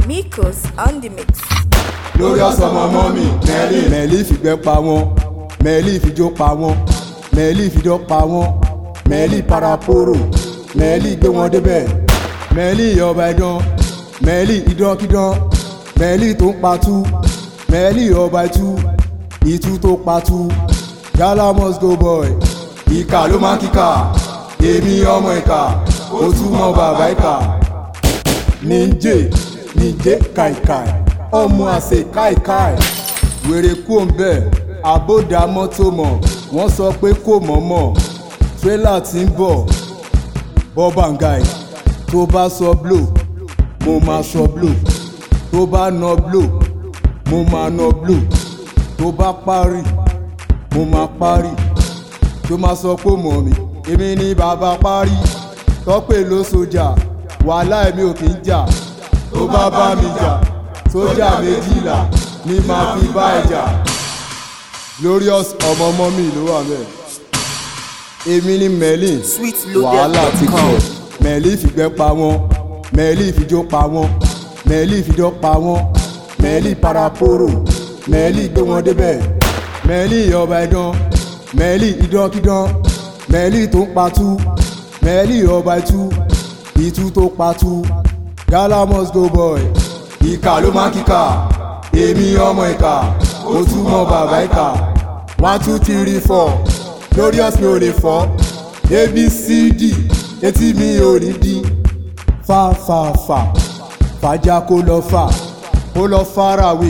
Mikos on the mix. lórí ọ̀sán ọmọ ọmọ mi mẹ́lì. mẹ́lì fìgbẹ́ pa wọ́n mẹ́lì fìjó pa wọ́n mẹ́lì fìjó pa wọ́n mẹ́lì paraporo mẹ́lì gbé wọn débẹ̀ mẹ́lì ọba ẹ̀dán mẹ́lì ìdánkídán mẹ́lì tó ń patú mẹ́lì ọba ẹ̀tú ìtú tó patú gala must go boy ìkà ló máa ń kíkà èmi ọmọ ìkà ó túmọ̀ bàbá ìkà níjẹ́ níjẹ́ kàìkàì ọmọ àṣẹ káìkáì wèrè kú òǹbẹ àbódà mọ́tò mọ̀ wọ́n sọ pé kò mọ̀mọ́ tírélà tí ń bọ̀ bọ́bàǹgáì tó bá sọ blò mo máa sọ blò tó bá nà blò mo máa nà blò tó bá parí mo máa parí tó máa sọ pé mọ̀ mi èmi ni bàbá parí tọ́pẹ̀ ló sójà wàhálà èmi ò kì í jà tó bá bá mi jà sójà méjìlá ni màá fi bá ẹ jà glorious ọmọ ọmọ mi ló wà mẹ́ẹ̀ èmi ni merlin wàhálà ti kọ̀ merlin fìgbẹ́ pa wọ́n merlin fìjó pa wọ́n merlin fìjó pa wọ́n merlin paraporo merlin gbé wọn débẹ̀ merlin ọba ẹ̀dán merlin ìdánkídán merlin tó ń patú merlin ọba ẹ̀tú ìtú tó patú gala must go boy ìkà ló máa ń kíkà èmi ọmọ ìkà ó túmọ̀ bàbá ìkà one two three four glorious mi ò lè fọ́ abcd etí mi ò ní di fa fa fa fàjà kó lọ fà kó lọ farawe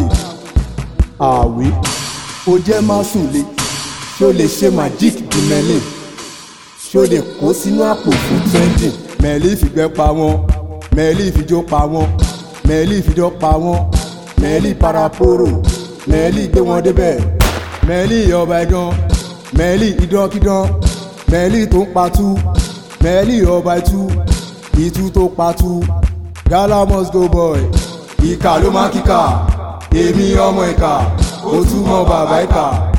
àwé ó jẹ́ má sùn lé ṣó lè ṣe magic di mẹ́lẹ̀ ṣó lè kó sínú àpò fún trending mẹ́lì fìgbẹ́ pa wọ́n mẹ́lì fìjó pa wọ́n mẹ́lì fìjó pa wọ́n mẹ́lì paraporo mẹ́lì gbé wọn débẹ̀ mẹ́lì ọba ẹ̀dán mẹ́lì ìdánkídán mẹ́lì tó ń patú mẹ́lì ọba ẹ̀tú ìtú tó patú gala must go boy ìkà ló máa ń kíkà èmi ọmọ ìkà ó túmọ̀ bàbá ìkà.